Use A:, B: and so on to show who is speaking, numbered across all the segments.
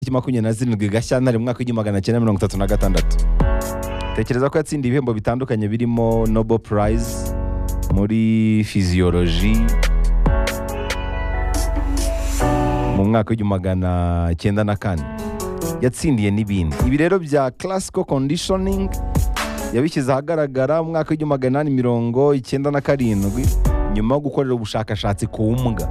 A: tariki makumyabiri na zirindwi gashyantare mu mwaka w'igihumbi magana cyenda mirongo itatu na gatandatu tekereza ko yatsindiye ibihembo bitandukanye birimo nobo purayizi muri fiziyoloji mu mwaka w'igihumbi magana cyenda na kane yatsindiye n'ibindi ibi rero bya classical conditioning yabishyize ahagaragara mu mwaka w'igihumbi magana inani mirongo icyenda na karindwi nyuma yo gukorera ubushakashatsi ku mbwa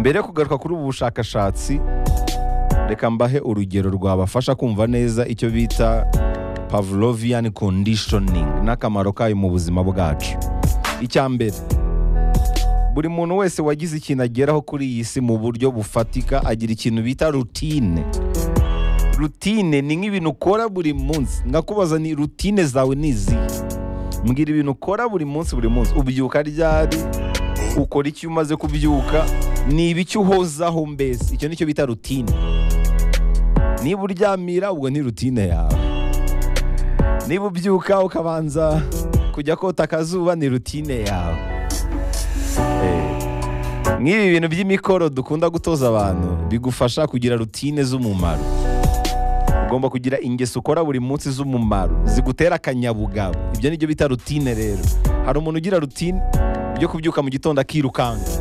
A: mbere yo kugaruka kuri ubu bushakashatsi reka mbahe urugero rwabafasha kumva neza icyo bita pavlovian conditioning n'akamaro kayo mu buzima bwacu icya mbere buri muntu wese wagize ikintu ageraho kuri iyi si mu buryo bufatika agira ikintu bita rutine rutine ni nk'ibintu ukora buri munsi nkakubaza ni rutine zawe ni izihe mbwira ibintu ukora buri munsi buri munsi ubyuka ryari ukora icyo umaze kubyuka ni ibiki uhozaho mbese icyo nicyo bita rutine niba uryamira ubwo ni rutine yawe niba ubyuka ukabanza kujya kota akazuba ni rutine yawe nk'ibi bintu by'imikoro dukunda gutoza abantu bigufasha kugira rutine z'umumaro ugomba kugira ingeso ukora buri munsi z'umumaro zigutera akanyabugabo ibyo nibyo bita rutine rero hari umuntu ugira rutine yo kubyuka mu gitondo akirukanka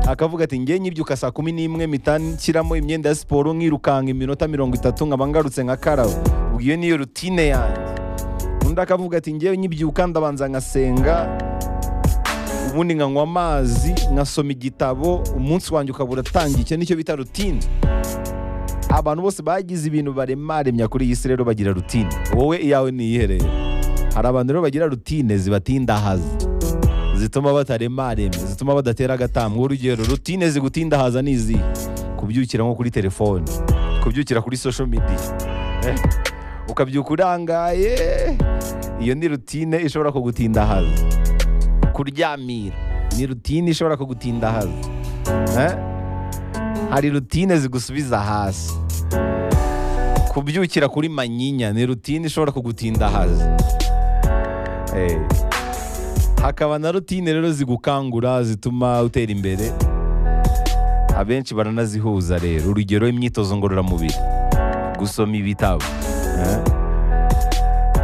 A: akavuga ati nge nyibyuka saa kumi n'imwe nshyiramo imyenda ya siporo nkirukanka iminota mirongo itatu nkaba ngarutse nka karabo ubwo iyo niyo rutine yanjye undi akavuga ati ngewe nyibyuka ndabanza nkasenga ubundi nkanywa amazi nkasoma igitabo umunsi wanjye ukaba uratangiye icyo nicyo bita rutine abantu bose bagize ibintu baremaremya kuri iyi si rero bagira rutine wowe iyawe ntiyiherere hari abantu rero bagira rutine zibatindahaza zituma bataremaremye zituma badatera agatambwe urugero rutine zigutindahaza ni izi kubyukira nko kuri telefone kubyukira kuri social media Eh, ukabyuka urangaye iyo ni rutine ishobora kugutindahaza kuryamira ni rutine ishobora kugutindahaza Eh, hari rutine zigusubiza hasi kubyukira kuri manyinya ni rutine ishobora kugutindahaza Eh, hakaba na rutine rero zigukangura zituma utera imbere abenshi baranazihuza rero urugero imyitozo ngororamubiri gusoma ibitabo eh?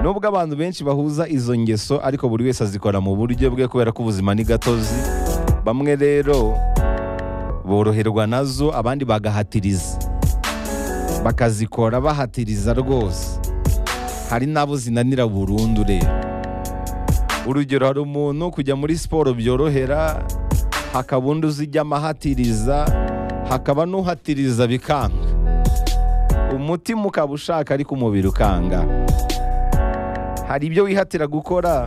A: nubwo abantu benshi bahuza izo ngeso ariko buri wese azikora mu buryo bwe kubera ko ubuzima ni gatozi bamwe rero boroherwa nazo abandi bagahatiriza bakazikora bahatiriza rwose hari n'abo zinanira burundu rero urugero hari umuntu kujya muri siporo byorohera hakaba undi uzijyamo ahatiriza hakaba n'uhatiriza bikanga umutima ukaba ushaka ariko umubiri ukanga hari ibyo wihatira gukora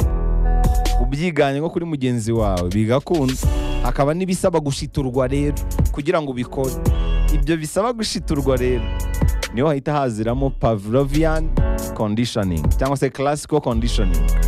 A: ubyiganye nko kuri mugenzi wawe bigakunda hakaba n'ibisaba gushiturwa rero kugira ngo ubikore ibyo bisaba gushiturwa rero niho hahita haziramo pavlovian conditioning cyangwa se classical conditioning